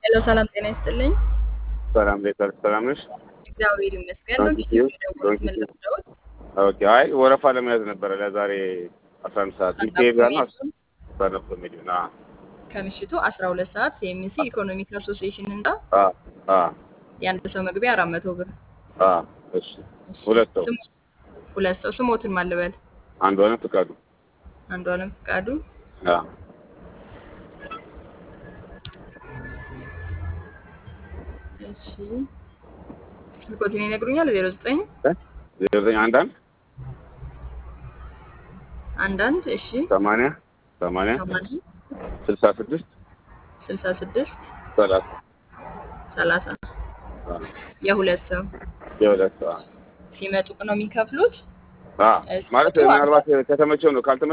ሄሎ ሰላም ጤና ይስጥልኝ። ሰላም ቤተር ሰላም ነሽ? እግዚአብሔር ይመስገን። ዶንት ዶንኪ ዩ ደውሎት ዶንት ምን ዩ ልርዳዎት? ኦኬ። አይ ወረፋ ለመያዝ ነበረ ለዛሬ አስራ አንድ ሰዓት ስታንዳፕ ዲቴል ጋር ነው ኮሜዲ ስታንዳፕ ኮሜዲ ና ከምሽቱ 12 ሰዓት ሲኤምሲ ኢኮኖሚክ አሶሲዬሽን ህንፃ አ አ የአንድ ሰው መግቢያ 400 ብር። አ እሺ ሁለት ሰው ስሙ ሁለት ሰው ስሞትን ማልበል አንዱ ሆነ ፍቃዱ አንዱ አለም ፍቃዱ አ እሺ ስልኮትን ይነግሩኛል 09 ዜሮ ዘጠኝ አንድ አንድ አንዳንድ እሺ ሰማንያ ሰማንያ 80 ስልሳ ስድስት 66 ሰላሳ 30 አ የሁለት ሰው የሁለት ሰው አ ሲመጡ ነው የሚከፍሉት። አ ማለት ምናልባት ከተመቸው ነው ካልተመቸው